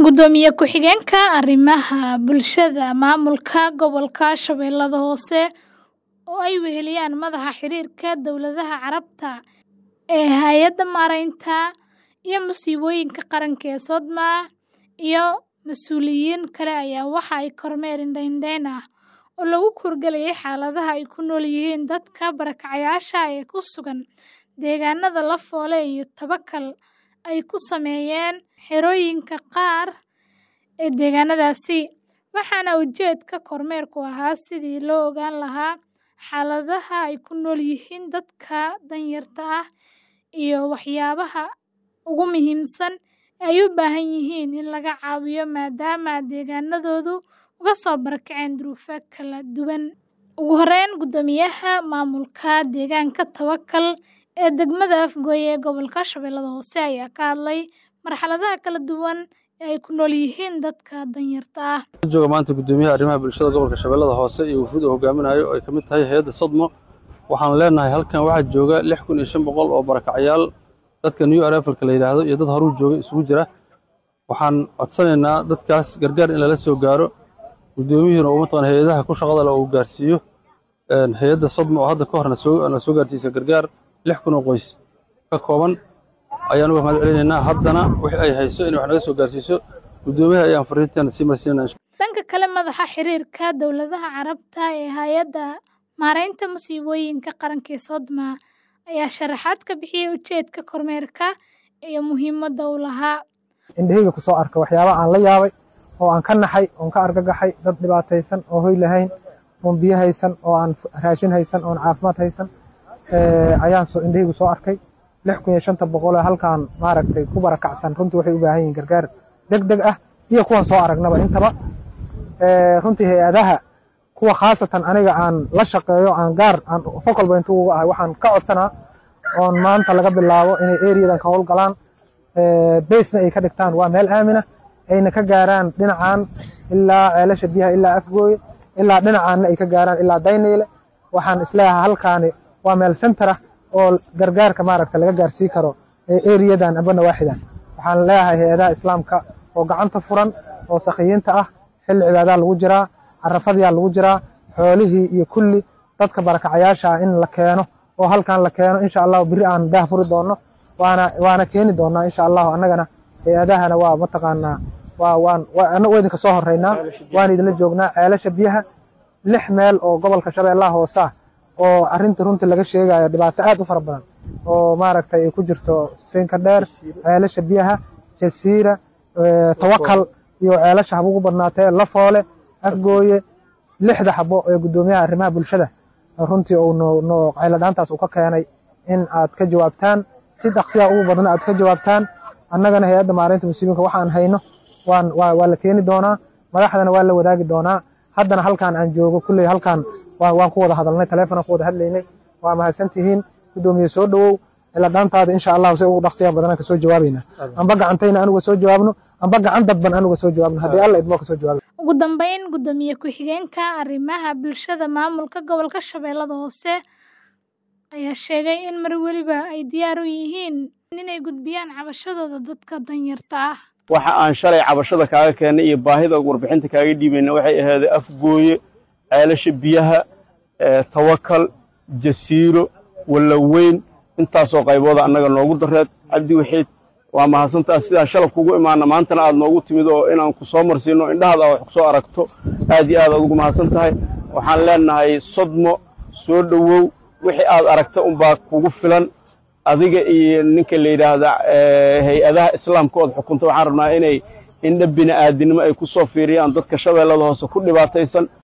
Gudoomiye ku-xigeenka Arrimaha Bulshada Maamulka Gobolka Shabeellaha Hoose oo ay weheliyaan Madaxa Xiriirka Dowladaha Carabta ee Hay'adda Maareynta iyo Musiibooyinka Qaranka ee Sodma iyo mas'uuliyiin kale ayaa waxa ay kormeer indho-indheyn ah oo lagu kurgalayay xaaladaha ay ku nool yihiin dadka barakacayaasha ah ee ku sugan deegaanada Lafoole iyo Tawakal ay ku sameeyeen xerooyinka qaar ee deegaanadaasi, waxaana ujeedka kormeerku ahaa sidii loo ogaan lahaa xaaladaha ay ku nool yihiin dadka danyarta ah iyo waxyaabaha ugu muhiimsan ee ay u baahan yihiin in laga caawiyo maadaama deegaanadoodu uga soo barakaceen duruufo kala duwan. Ugu horreyn, Guddoomiyaha Maamulka Deegaanka Tawakal ee degmada Afgoye ee gobolka Shabeellaha Hoose ayaa ka hadlay marxaladaha kala duwan ee ay ku nool yihiin dadka danyarta ah. jooga maanta gudoomiyaha arrimaha bulshada gobolka shabeellada hoose iyo wufuud uu hogaaminayo oo ay ka mid tahay hay-adda sodmo waxaan leenahay halkan waxaa jooga lix kun iyo shan boqol oo barakacyaal dadka new arrivalka la yidhaahdo iyo dad horuu jooga isugu jira waxaan codsanaynaa dadkaas gargaar in lala soo gaaro gudoomiyuhuna uu mataqan hay-adaha ku shaqada leh uu gaarsiiyo hay-adda sodmo oo hadda ka hor na soo gaarsiisa gargaar lix kun oo qoys ka kooban ayaan uga mahad celinaynaa haddana wixii ay hayso in wax naga soo gaarsiiso gudoomiyaha ayaan fariinteena sii marsiinayna Dhanka kale, Madaxa Xiriirka Dowladaha Carabta ee Hay'adda Maareynta Musiibooyinka Qaranka ee Sodma ayaa sharaxaad ka bixiyay ujeedka kormeerka iyo muhiimadda uu lahaa. indhahayga ku soo arka waxyaaba aan la yaabay oo aan ka naxay oon ka argagaxay dad dhibaataysan oo hoy lahayn oon biyo haysan oo aan raashin haysan oon caafimaad haysan ayaan soo indhahaygu soo arkay lix kun iyo shanta boqol ee halkaan maaragtay ku barakacsan runtii waxay u baahan yihiin gargaar deg deg ah iyo kuwan soo aragnaba intaba runtii hay-adaha kuwa khaasatan aniga aan la shaqeeyo aan gaar aan fokalba intuu uga ahay waxaan ka codsanaa oon maanta laga bilaabo inay eriyadan ka howlgalaan beesna ay ka dhigtaan waa meel aamina ayna ka gaaraan dhinacan ilaa ceelasha biyaha ilaa afgooye ilaa dhinacaanna ay ka gaaraan ilaa dayneyle waxaan isleeyahay halkaani waa meel center ah oo gargaarka maaragta laga gaarsii karo eriyadan amba nawaaxidan waxaan leeyahay hay-adaha islaamka oo gacanta furan oo sakhiyiinta ah xilli cibaadaa lagu jiraa carafadyaa lagu jiraa xoolihii iyo kulli dadka barakacayaasha ah in la keeno oo halkan la keeno insha allahu biri aan daah furi doono waana waana keeni doonaa insha allahu annagana hay-adahana waa mataqaanaa waa waan annagu idinka soo horeynaa waan idinla joognaa ceelasha biyaha lix meel oo gobolka shabeellaha hoose ah oo arrintii runtii laga sheegayo dhibaato aad u fara badan oo maaragtay ay ku jirto siinka dheer ceelasha biyaha jasiira tawakal iyo ceelasha haba ugu badnaatee lafoole afgooye lixda xabo ee guddoomiyaha arrimaha bulshada runtii uu no qayladhaantaas uu ka keenay in aad ka jawaabtaan si dhaqsiya ugu badna aad ka jawaabtaan annagana hay-adda maareynta musiibinka waxaan hayno waan waa la keeni doonaa madaxdana waa la wadaagi doonaa haddana halkaan aan joogo kulley halkaan waan ku wada hadalnay taleefonaan ku wada hadlaynay waa mahadsantihiin guddoomiye soo dhowow iladhaantaada insha allahu si ugu dhaqsiya badanaan kasoo jawaabaynaa amba gacantayna anuga soo jawaabno amba gacan dadban anuga soo jawaabno haddii alla idmoo kasoo jawaabay Ugu dambeyn, Gudoomiye ku-xigeenka Arrimaha Bulshada Maamulka Gobolka Shabeellaha Hoose ayaa sheegay in mar weliba ay diyaar u yihiin inay gudbiyaan cabashadooda dadka danyarta ah. waxa aan shalay cabashada kaaga keennay iyo baahida warbixinta kaaga dhiibayna waxay ahayd afgooye ceelasha biyaha tawakal jasiiro wallaweyn intaasoo qaybooda annaga noogu dareed cabdi waxiid waa mahadsantaa sidaan shalab kugu imaana maantana aad noogu timid oo inaan ku soo marsiino indhahaada wax ku soo aragto aad iyo aad aad ugu mahadsan tahay waxaan leenahay sodmo soo dhowow wixii aad aragta unbaa kugu filan adiga iyo ninka la yidhaahda hay-adaha islaamka ood xukunta waxaan rabnaa inay indha bini'aadinimo ay ku soo fiiriyaan dadka shabeellada hoose ku dhibaataysan